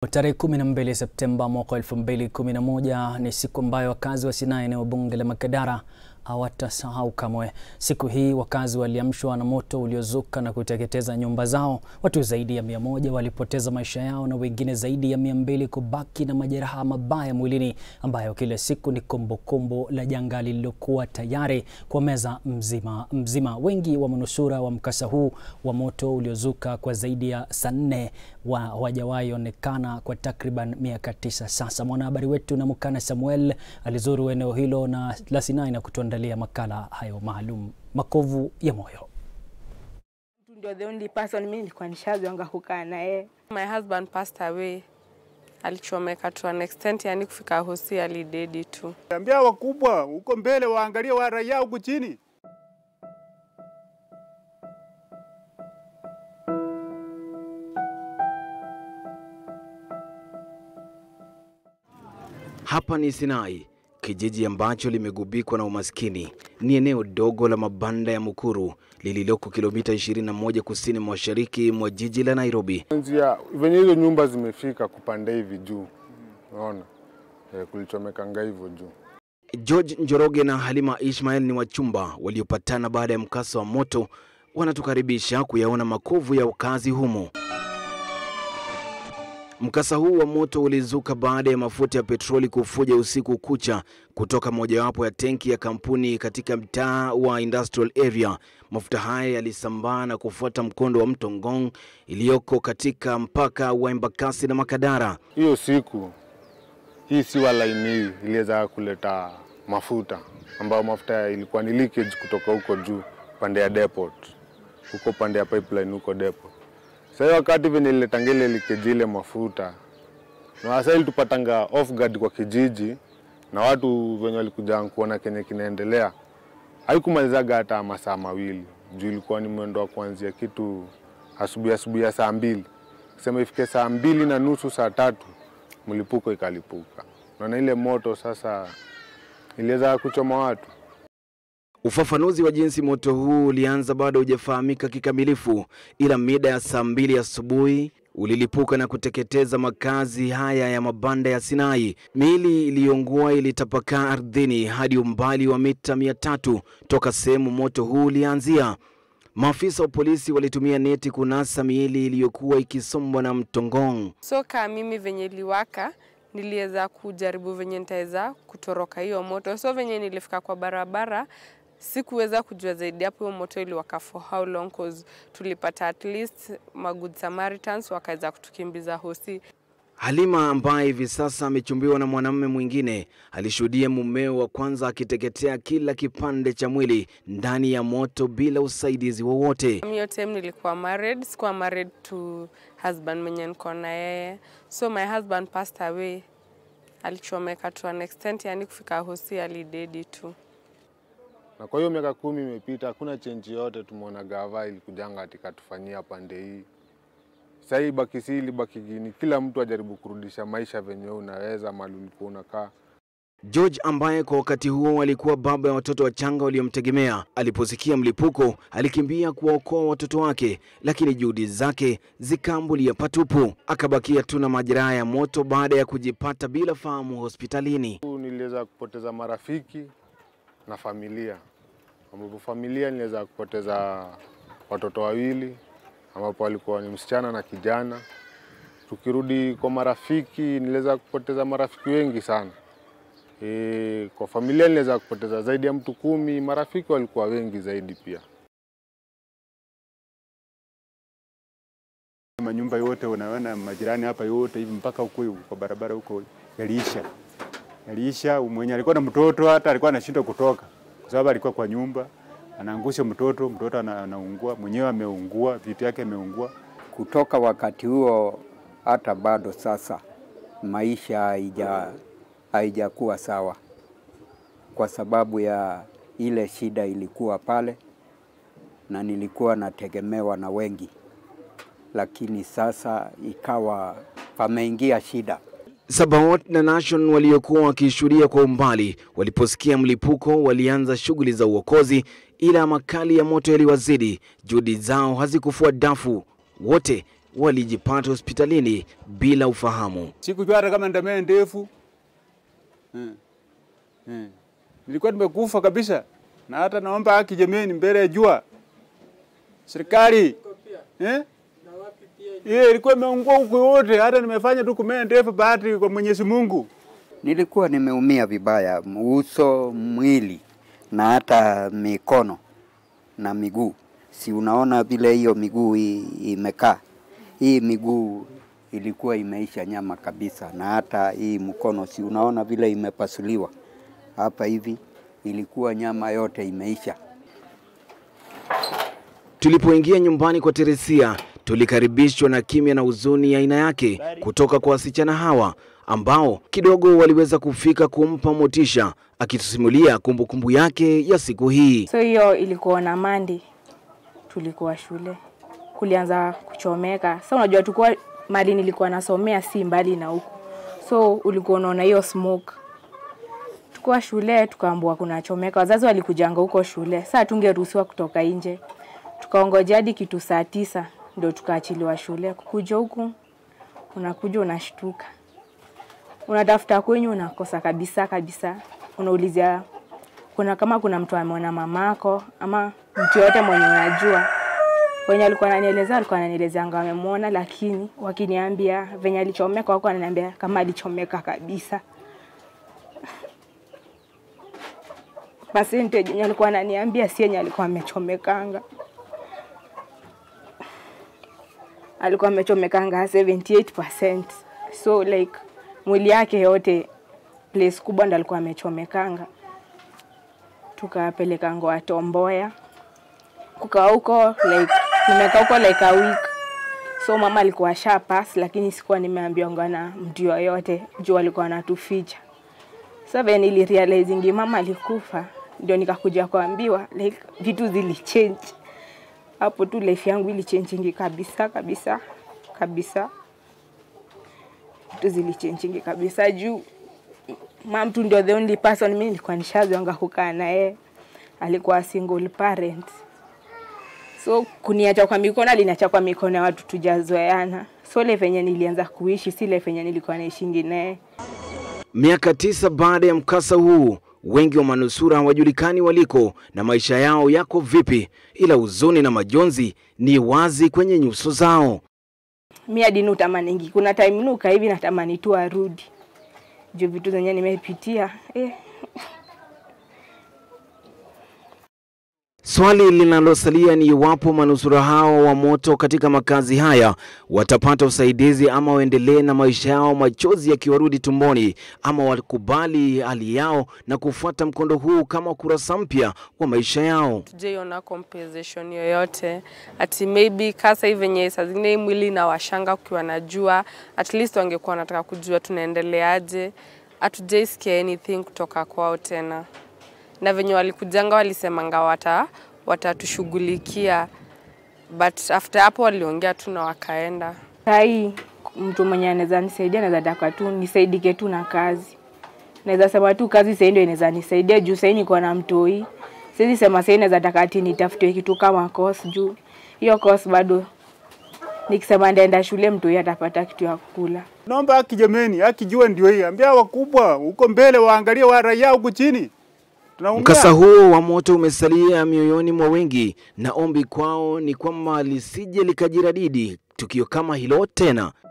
Tarehe 12 Septemba mwaka 2011 ni siku ambayo wakazi wa Sinai eneo bunge la Makadara hawatasahau kamwe. Siku hii wakazi waliamshwa na moto uliozuka na kuteketeza nyumba zao. Watu zaidi ya mia moja walipoteza maisha yao na wengine zaidi ya mia mbili kubaki na majeraha mabaya mwilini, ambayo kila siku ni kumbukumbu la janga lililokuwa tayari kwa meza mzima mzima. Wengi wa manusura wa mkasa huu wa moto uliozuka kwa zaidi ya saa nne hawajawahi onekana kwa takriban miaka tisa sasa. Mwanahabari wetu Namukana Samuel alizuru eneo hilo na la Sinai na kutuandalia makala hayo maalum, makovu ya moyo. Ndio the only person mimi nilikuwa nishazoanga kukaa na yeye. My husband passed away, alichomeka to an extent, yani kufika hosi alidedi tu. Ambia wakubwa huko mbele waangalie wa raia huku chini. Hapa ni Sinai, kijiji ambacho limegubikwa na umaskini. Ni eneo dogo la mabanda ya Mukuru lililoko kilomita 21 kusini mashariki mwa jiji la Nairobi. Nzia venye hizo nyumba zimefika kupanda hivi juu, unaona e, kulichomekanga hivyo juu. George Njoroge na Halima Ishmael ni wachumba waliopatana baada ya mkasa wa moto. Wanatukaribisha kuyaona makovu ya wakazi humo. Mkasa huu wa moto ulizuka baada ya mafuta ya petroli kufuja usiku kucha kutoka mojawapo ya tenki ya kampuni katika mtaa wa Industrial Area. Mafuta haya yalisambaa na kufuata mkondo wa mto Ngong iliyoko katika mpaka wa Embakasi na Makadara. Hiyo siku hii siwa line hii iliweza kuleta mafuta ambayo mafuta ilikuwa ni leakage kutoka huko juu pande ya depot, huko pande ya pipeline huko depot. Sasa wakati venye ililetanga ile leakage ile mafuta na sasa ilitupatanga off guard kwa kijiji na watu venye walikuja kuona kenye kinaendelea, haikumalizaga hata masaa mawili juu ilikuwa ni mwendo wa kuanzia kitu asubuhi asubuhi ya saa mbili sema ifike saa mbili na nusu saa tatu mlipuko ikalipuka, na ile moto sasa iliweza kuchoma watu. Ufafanuzi wa jinsi moto huu ulianza bado hujafahamika kikamilifu, ila mida ya saa mbili asubuhi ulilipuka na kuteketeza makazi haya ya mabanda ya Sinai. Miili iliyoungua ilitapakaa ardhini hadi umbali wa mita mia tatu toka sehemu moto huu ulianzia. Maafisa wa polisi walitumia neti kunasa miili iliyokuwa ikisombwa na mto Ngong. So kaa mimi venye liwaka, niliweza kujaribu venye nitaweza kutoroka hiyo moto. So venye nilifika kwa barabara sikuweza kujua zaidi hapo hiyo moto iliwaka for how long cause tulipata at least ma good Samaritans wakaweza kutukimbiza hosi. Halima ambaye hivi sasa amechumbiwa na mwanamume mwingine alishuhudia mumeo wa kwanza akiteketea kila kipande cha mwili ndani ya moto bila usaidizi wowote. Hiyo time nilikuwa married, sikuwa married to husband mwenye niko na yeye. So my husband passed away, alichomeka to an extent, yani kufika hosi alidedi tu. Na kwa hiyo miaka kumi imepita, hakuna chenji yote tumeona gava ilikujanga katika tufanyia pande hii. Sasa hii baki si ilibaki gini, kila mtu ajaribu kurudisha maisha venye unaweza mali ulikuwa unakaa. George ambaye kwa wakati huo alikuwa baba ya watoto wachanga waliomtegemea, aliposikia mlipuko alikimbia kuwaokoa watoto wake, lakini juhudi zake zikaambulia patupu. Akabakia tu na majeraha ya moto baada ya kujipata bila fahamu hospitalini. Niliweza kupoteza marafiki na familia, ambapo familia niliweza kupoteza watoto wawili ambapo walikuwa ni msichana na kijana. Tukirudi kwa marafiki, niliweza kupoteza marafiki wengi sana. E, kwa familia niliweza kupoteza zaidi ya mtu kumi. Marafiki walikuwa wengi zaidi pia. Manyumba yote unaona majirani hapa yote hivi mpaka huko kwa barabara huko yaliisha, yaliisha. Mwenye alikuwa na mtoto hata alikuwa anashindwa kutoka kwa sababu alikuwa kwa nyumba anaangusha mtoto, mtoto anaungua, mwenyewe ameungua, vitu yake ameungua. Kutoka wakati huo hata bado sasa maisha haija haijakuwa sawa, kwa sababu ya ile shida ilikuwa pale, na nilikuwa nategemewa na wengi, lakini sasa ikawa pameingia shida. Sabaot na Nation waliokuwa wakishuhudia kwa umbali waliposikia mlipuko walianza shughuli za uokozi, ila makali ya moto yaliwazidi. Juhudi zao hazikufua dafu, wote walijipata hospitalini bila ufahamu. Sikujua hata kama ndamea ndefu eh. Eh. Nilikuwa nimekufa kabisa, na hata naomba haki jameni, mbele ya jua serikali eh? Ile ilikuwa imeungua huku yote, hata nimefanya tu kumea ndefu, bahati kwa Mwenyezi Mungu. Nilikuwa nimeumia vibaya, uso, mwili na hata mikono na miguu. Si unaona vile hiyo miguu hii imekaa, hii miguu ilikuwa imeisha nyama kabisa, na hata hii mkono, si unaona vile imepasuliwa hapa hivi, ilikuwa nyama yote imeisha. Tulipoingia nyumbani kwa Teresia, tulikaribishwa na kimya na huzuni ya aina yake kutoka kwa wasichana hawa ambao kidogo waliweza kufika kumpa motisha, akitusimulia kumbukumbu yake ya siku hii. So hiyo ilikuwa na mandi, tulikuwa shule, kulianza kuchomeka. So unajua tulikuwa mali nilikuwa nasomea si mbali na huku, so ulikuwa unaona hiyo smoke. Tukuwa shule tukaambua kuna chomeka, wazazi walikujanga huko shule, saa tungeruhusiwa kutoka nje. Tukaongoja hadi kitu saa tisa ndio tukaachiliwa shule. Kukuja huku unakuja unashtuka, unatafuta kwenyu unakosa kabisa kabisa, unaulizia kuna kama kuna mtu ameona mamako ama mtu yote mwenye unajua. Wenye alikuwa ananielezea alikuwa ananielezea anga amemwona, lakini wakiniambia venye alichomeka, wako ananiambia kama alichomeka kabisa. Percentage yenye alikuwa ananiambia si yenye alikuwa amechomekanga. alikuwa amechomekanga 78%. So like mwili yake yote place kubwa ndo alikuwa amechomekanga. Tukapeleka Ngoa Tomboya, kukaa huko like nimekaa huko like a week. So mama alikuwa sha pass, lakini sikuwa nimeambiwa na mtu yoyote juu alikuwa anatuficha. So venye nilirealizingi mama alikufa, ndio nikakuja kuambiwa like vitu zilichange hapo tu life yangu ilichenjingi kabisa kabisa kabisa, vitu zilichenjingi kabisa juu mam tu ndio the only person mimi nilikuwa nishazoanga kukaa naye, alikuwa single parent, so kuniacha kwa mikono, aliniacha kwa mikono ya watu tujazoeana. So ile venye nilianza kuishi si ile venye nilikuwa naishingi naye. Miaka tisa baada ya mkasa huu, wengi wa manusura hawajulikani waliko na maisha yao yako vipi, ila huzuni na majonzi ni wazi kwenye nyuso zao. mi hadi nutamaningi, kuna time nuka hivi natamani tu arudi juu vitu zenye nimepitia eh. Swali linalosalia ni iwapo manusura hao wa moto katika makazi haya watapata usaidizi ama waendelee na maisha yao, machozi yakiwarudi tumboni, ama wakubali hali yao na kufuata mkondo huu kama ukurasa mpya wa maisha yao. tujaiona compensation yoyote ati maybe kasa hivi venye saa zingine hii mwili na washanga ukiwa na jua at least wangekuwa wanataka kujua tunaendeleaje hatujaisikia anything kutoka kwao tena na venye walikujanga walisemanga wata watatushughulikia but after hapo waliongea tu na wakaenda Sahii mtu mwenye anaweza nisaidia, naweza taka tu nisaidike tu na kazi. Naweza sema tu kazi sahii ndio inaweza nisaidia juu sahii niko na mtoi. Siwezi sema sahii naweza taka ati nitafute kitu kama course juu hiyo course bado nikisema ndaenda shule mtoi atapata kitu ya kukula. Naomba haki jameni, haki jua ndio hii. Ambia wakubwa huko mbele waangalie wa raia huku chini. Tunaumia. Mkasa huo wa moto umesalia mioyoni mwa wengi, na ombi kwao ni kwamba lisije likajiradidi tukio kama hilo tena.